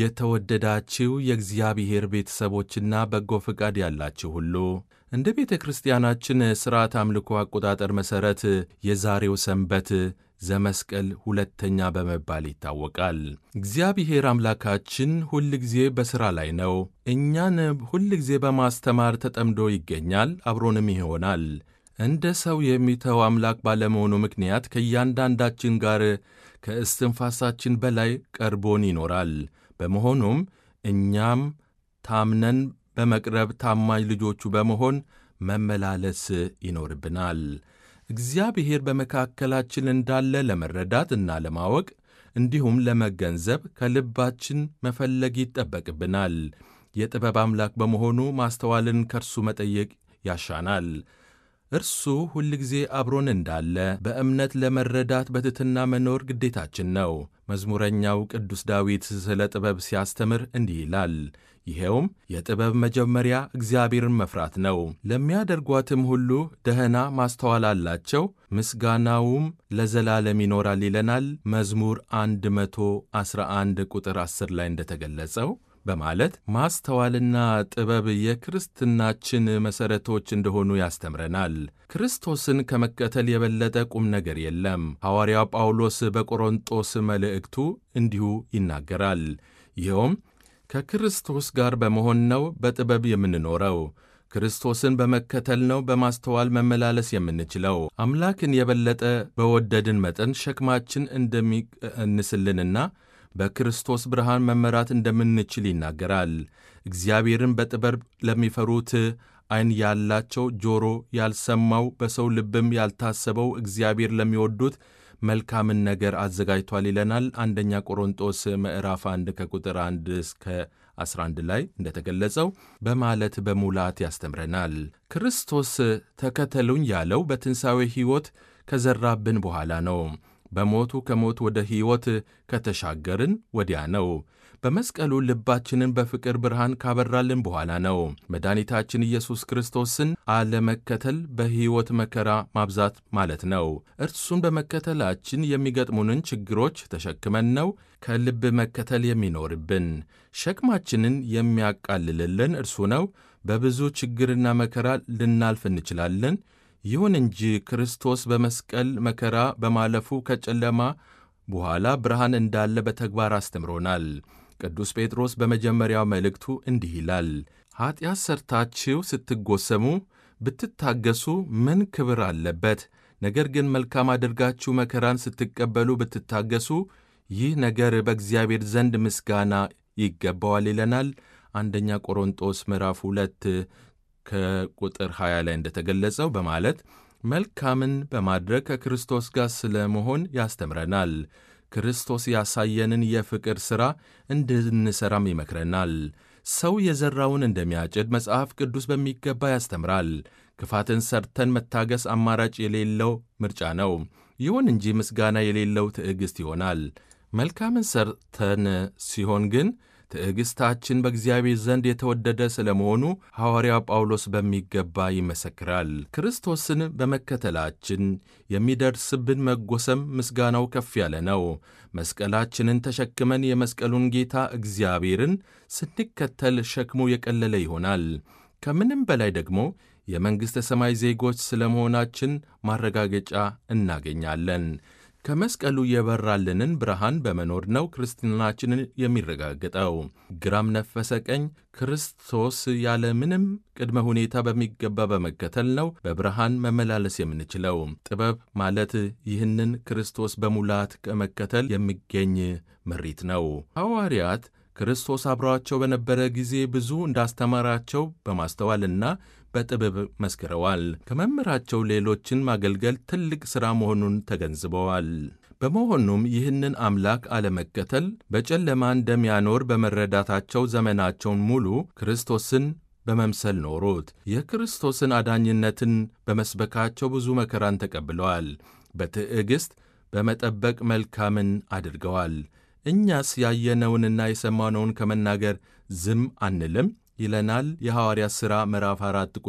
የተወደዳችሁ የእግዚአብሔር ቤተሰቦችና በጎ ፈቃድ ያላችሁ ሁሉ እንደ ቤተ ክርስቲያናችን ሥርዓት አምልኮ አቆጣጠር መሠረት የዛሬው ሰንበት ዘመስቀል ሁለተኛ በመባል ይታወቃል። እግዚአብሔር አምላካችን ሁል ጊዜ በሥራ ላይ ነው። እኛን ሁል ጊዜ በማስተማር ተጠምዶ ይገኛል፣ አብሮንም ይሆናል። እንደ ሰው የሚተው አምላክ ባለመሆኑ ምክንያት ከእያንዳንዳችን ጋር ከእስትንፋሳችን በላይ ቀርቦን ይኖራል። በመሆኑም እኛም ታምነን በመቅረብ ታማኝ ልጆቹ በመሆን መመላለስ ይኖርብናል። እግዚአብሔር በመካከላችን እንዳለ ለመረዳት እና ለማወቅ እንዲሁም ለመገንዘብ ከልባችን መፈለግ ይጠበቅብናል። የጥበብ አምላክ በመሆኑ ማስተዋልን ከእርሱ መጠየቅ ያሻናል። እርሱ ሁል ጊዜ አብሮን እንዳለ በእምነት ለመረዳት በትሕትና መኖር ግዴታችን ነው። መዝሙረኛው ቅዱስ ዳዊት ስለ ጥበብ ሲያስተምር እንዲህ ይላል። ይኸውም የጥበብ መጀመሪያ እግዚአብሔርን መፍራት ነው፣ ለሚያደርጓትም ሁሉ ደህና ማስተዋል አላቸው፣ ምስጋናውም ለዘላለም ይኖራል ይለናል መዝሙር 111 ቁጥር 10 ላይ እንደተገለጸው በማለት ማስተዋልና ጥበብ የክርስትናችን መሠረቶች እንደሆኑ ያስተምረናል። ክርስቶስን ከመከተል የበለጠ ቁም ነገር የለም። ሐዋርያው ጳውሎስ በቆሮንጦስ መልእክቱ እንዲሁ ይናገራል። ይኸውም ከክርስቶስ ጋር በመሆን ነው በጥበብ የምንኖረው። ክርስቶስን በመከተል ነው በማስተዋል መመላለስ የምንችለው። አምላክን የበለጠ በወደድን መጠን ሸክማችን እንደሚቀንስልንና በክርስቶስ ብርሃን መመራት እንደምንችል ይናገራል። እግዚአብሔርን በጥበብ ለሚፈሩት ዓይን ያላቸው ጆሮ ያልሰማው በሰው ልብም ያልታሰበው እግዚአብሔር ለሚወዱት መልካምን ነገር አዘጋጅቷል ይለናል። አንደኛ ቆሮንጦስ ምዕራፍ 1 ከቁጥር 1 እስከ 11 ላይ እንደተገለጸው በማለት በሙላት ያስተምረናል። ክርስቶስ ተከተሉኝ ያለው በትንሣኤ ሕይወት ከዘራብን በኋላ ነው። በሞቱ ከሞት ወደ ሕይወት ከተሻገርን ወዲያ ነው። በመስቀሉ ልባችንን በፍቅር ብርሃን ካበራልን በኋላ ነው። መድኃኒታችን ኢየሱስ ክርስቶስን አለመከተል በሕይወት መከራ ማብዛት ማለት ነው። እርሱን በመከተላችን የሚገጥሙንን ችግሮች ተሸክመን ነው ከልብ መከተል የሚኖርብን። ሸክማችንን የሚያቃልልልን እርሱ ነው። በብዙ ችግርና መከራ ልናልፍ እንችላለን። ይሁን እንጂ ክርስቶስ በመስቀል መከራ በማለፉ ከጨለማ በኋላ ብርሃን እንዳለ በተግባር አስተምሮናል። ቅዱስ ጴጥሮስ በመጀመሪያው መልእክቱ እንዲህ ይላል፣ ኀጢአት ሰርታችሁ ስትጎሰሙ ብትታገሱ ምን ክብር አለበት? ነገር ግን መልካም አድርጋችሁ መከራን ስትቀበሉ ብትታገሱ ይህ ነገር በእግዚአብሔር ዘንድ ምስጋና ይገባዋል ይለናል። አንደኛ ቆሮንጦስ ምዕራፍ ሁለት ከቁጥር 20 ላይ እንደተገለጸው በማለት መልካምን በማድረግ ከክርስቶስ ጋር ስለ መሆን ያስተምረናል። ክርስቶስ ያሳየንን የፍቅር ሥራ እንድንሠራም ይመክረናል። ሰው የዘራውን እንደሚያጭድ መጽሐፍ ቅዱስ በሚገባ ያስተምራል። ክፋትን ሰርተን መታገስ አማራጭ የሌለው ምርጫ ነው። ይሁን እንጂ ምስጋና የሌለው ትዕግሥት ይሆናል። መልካምን ሰርተን ሲሆን ግን ትዕግሥታችን በእግዚአብሔር ዘንድ የተወደደ ስለ መሆኑ ሐዋርያው ጳውሎስ በሚገባ ይመሰክራል። ክርስቶስን በመከተላችን የሚደርስብን መጎሰም ምስጋናው ከፍ ያለ ነው። መስቀላችንን ተሸክመን የመስቀሉን ጌታ እግዚአብሔርን ስንከተል ሸክሙ የቀለለ ይሆናል። ከምንም በላይ ደግሞ የመንግሥተ ሰማይ ዜጎች ስለ መሆናችን ማረጋገጫ እናገኛለን። ከመስቀሉ የበራልንን ብርሃን በመኖር ነው ክርስትናችንን የሚረጋገጠው። ግራም ነፈሰ ቀኝ ክርስቶስ ያለ ምንም ቅድመ ሁኔታ በሚገባ በመከተል ነው በብርሃን መመላለስ የምንችለው። ጥበብ ማለት ይህንን ክርስቶስ በሙላት ከመከተል የሚገኝ ምሪት ነው። ሐዋርያት ክርስቶስ አብረዋቸው በነበረ ጊዜ ብዙ እንዳስተማራቸው በማስተዋልና በጥበብ መስክረዋል። ከመምህራቸው ሌሎችን ማገልገል ትልቅ ሥራ መሆኑን ተገንዝበዋል። በመሆኑም ይህንን አምላክ አለመከተል በጨለማ እንደሚያኖር በመረዳታቸው ዘመናቸውን ሙሉ ክርስቶስን በመምሰል ኖሩት። የክርስቶስን አዳኝነትን በመስበካቸው ብዙ መከራን ተቀብለዋል። በትዕግሥት በመጠበቅ መልካምን አድርገዋል። እኛስ ያየነውንና የሰማነውን ከመናገር ዝም አንልም ይለናል የሐዋርያት ሥራ ምዕራፍ 4